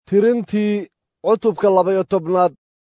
tirintii cutubka laba-iyo tobnaad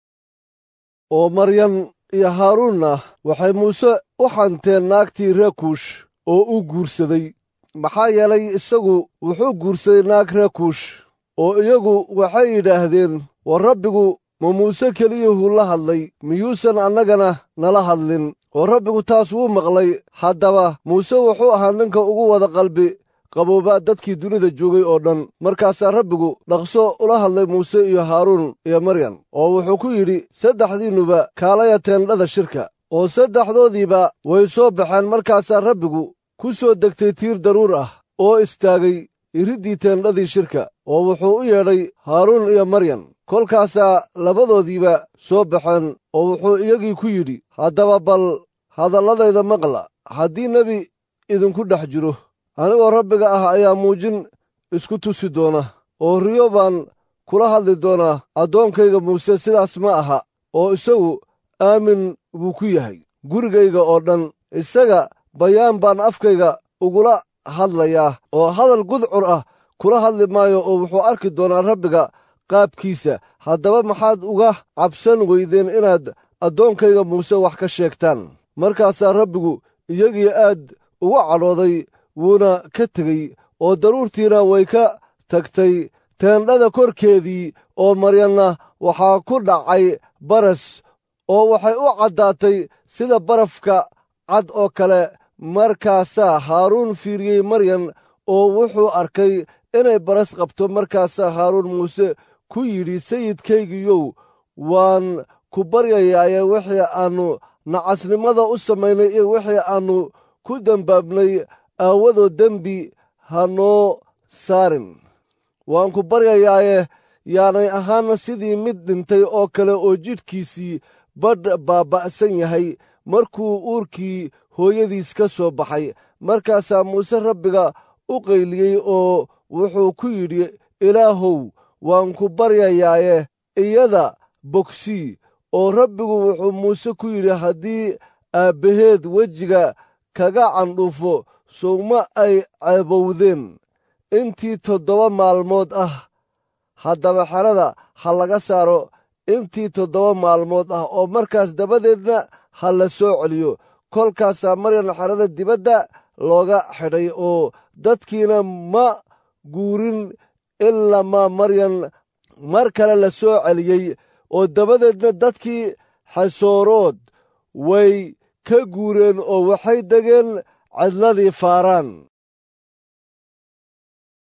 oo maryan iyo haaruunna waxay muuse u xanteen naagtii ree kuush oo u guursaday maxaa yeelay isagu wuxuu guursaday naag ree kuush oo iyagu waxay yidhaahdeen war rabbigu ma muuse keliyuhuu la hadlay miyuusan annagana nala hadlin oo rabbigu taas wuu maqlay haddaba muuse wuxuu ahaa ninka ugu wada qalbi qaboobaa dadkii dunida joogay oo dhan markaasaa rabbigu dhaqso ula hadlay muuse iyo haaruun iyo maryan oo wuxuu ku yidhi saddexdiinnuba kaalaya teendhada shirka oo saddexdoodiiba way soo baxeen markaasaa rabbigu ku soo degtay tiir daruur ah oo istaagay iriddii teendhadii shirka oo wuxuu u yeedhay haaruun iyo maryan kolkaasaa labadoodiiba soo baxeen oo wuxuu iyagii ku yidhi haddaba bal hadalladayda maqla haddii nebi idinku dhex jiro anigoo rabbiga ah ayaa muujin isku tusi doona oo riyo baan kula hadli doonaa addoonkayga muuse sidaas ma aha oo isagu aamin buu ku yahay gurigayga oo dhan isaga bayaan baan afkayga ugula hadlayaa oo hadal gudcur ah kula hadli maayo oo wuxuu arki doonaa rabbiga qaabkiisa haddaba maxaad uga cabsan weydeen inaad addoonkayga muuse wax ka sheegtaan markaasaa rabbigu iyagii aad uga cadhooday wuuna ka tegey oo daruurtiina way ka tagtay teendhada korkeedii oo maryanna waxaa ku dhacay baras oo waxay u caddaatay sida barafka cad oo kale markaasaa haaruun fiiriyey maryan oo wuxuu arkay inay baras qabto markaasaa haaruun muuse ku yidhi sayidkaygiyow waan ku baryayaaye wixii aannu nacasnimada u samaynay iyo wixii aannu ku dembaabnay aawadoo dembi ha noo saarin waan ku baryayaaye yaanay ahaana sidii mid dhintay oo kale oo jidhkiisii badh baaba'san yahay markuu uurkii hooyadiis ka soo baxay markaasaa muuse rabbiga u qayliyey oo wuxuu ku yidhi ilaahow waan ku baryayaaye iyada bogsii oo rabbigu wuxuu muuse ku yidhi haddii aabbaheed wejiga kaga candhuufo sowma ay ceebowdeen intii toddoba maalmood ah haddaba xerada ha laga saaro intii toddoba maalmood ah oo markaas dabadeedna ha la soo celiyo kolkaasaa maryan xerada dibadda looga xidhay oo dadkiina ma guurin ilaa maa maryan mar kale la soo celiyey oo dabadeedna dadkii xasoorood way ka guureen oo waxay degeen cidladii faaraan